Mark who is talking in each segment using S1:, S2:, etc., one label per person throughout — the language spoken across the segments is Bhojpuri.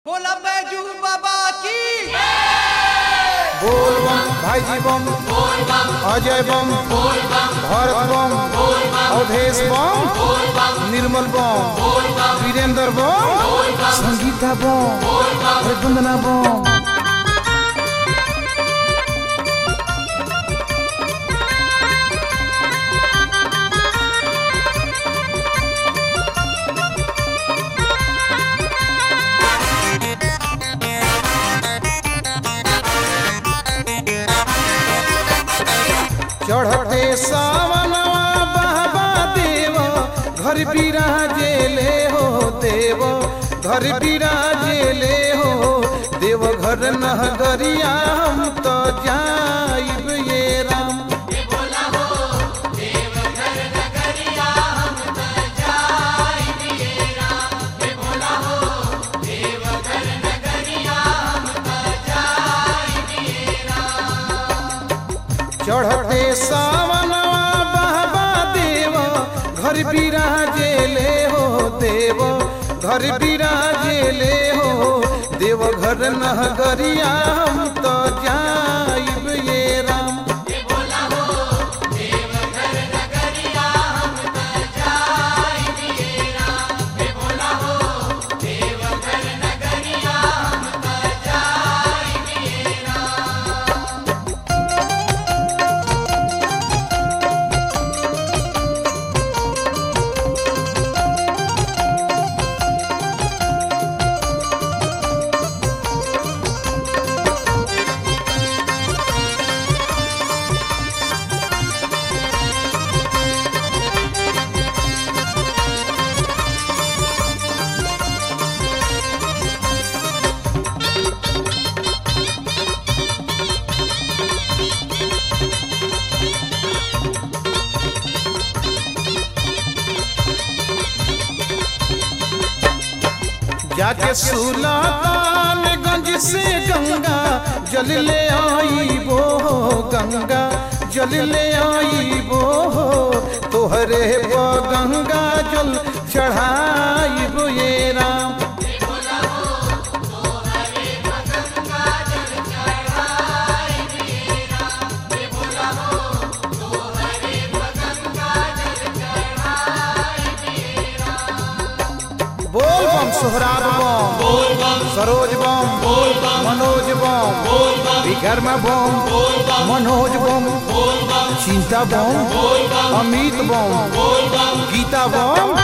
S1: बोला बैजू बाबा की
S2: बोल बम भाईजी बम अजय बम भरत बम अवधेश बम निर्मल बम वीरेंद्र बम संगीता बम अरे वंदना बम चढ़ते सावनवा बहबा देव घर बिराजे ले हो देव घर बिराजे ले हो देव घर नगरिया हम तो जाइब ये राम चढ़ते सावनवा बहबा देव घर बिराजे ले हो देव घर बिराजे ले हो देव घर नगरिया हम तो जाइब ये राम जाके सुल्तानगंज से गंगा जल ले आई वो गंगा जल ले आई वो तोहरे पर गंगा जल चढ़ाई ये राम बोल बम सोहराब बम सरोज बम मनोज बम विकर्मा बम मनोज बम चिंता बम अमित बम गीता बम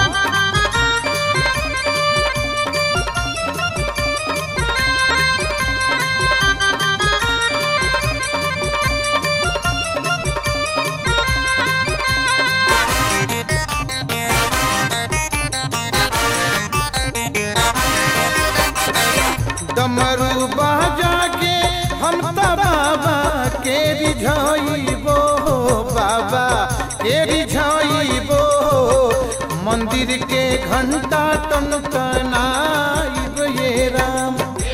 S2: डमरू बाजा के हम त बाबा के रिझाइबो बाबा के रिझाइबो मंदिर के घंटा टन टनाइब ये राम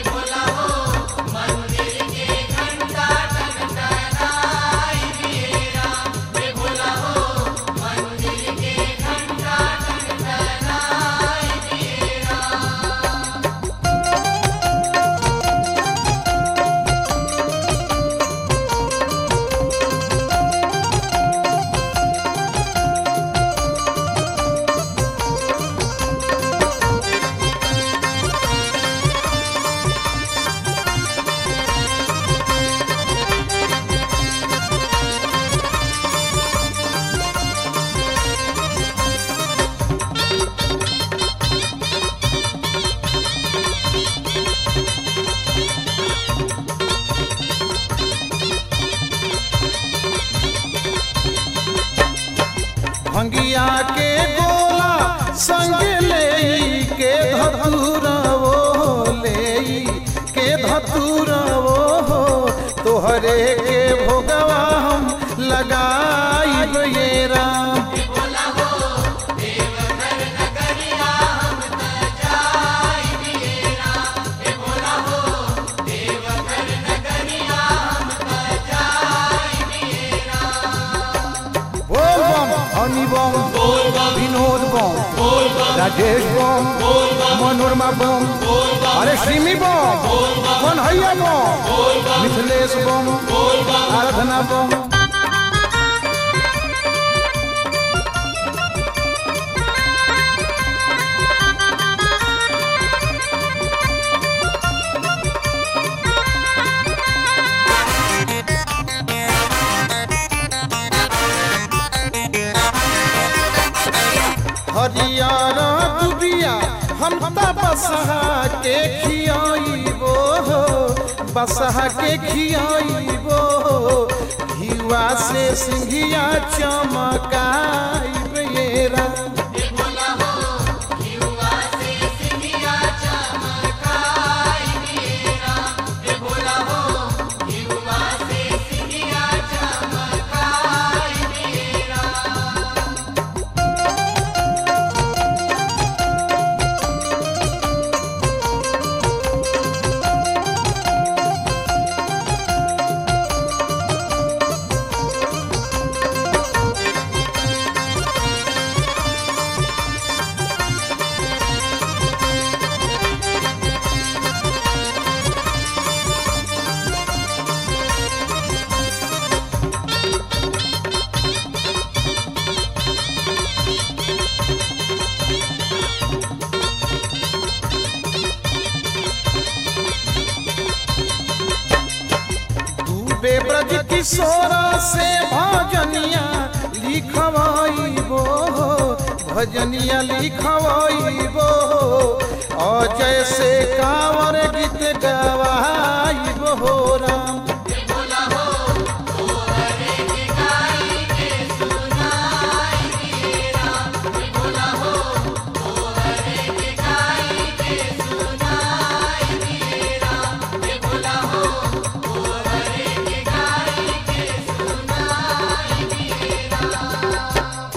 S2: भंगिया के गोला संग ले के धतूरा वो ले के धतूरा वो तोहरे के भोगवा हम लगाइब ये राम बोल बम हनी बम विनोद बम राजेश बम मनोरमा बम अरे रिमी बम कन्हैया बम मिथिलेश बम आराधना बम हरियर दुबिया हम त बसहा के खियाइबो हो बसहा के खियाइबो हो घिवा से सिंघिया चमकाइब ये राम डूबे ब्रज किशोर से भजनिया लिखवाइबो भजनिया लिखवाइबो अजय से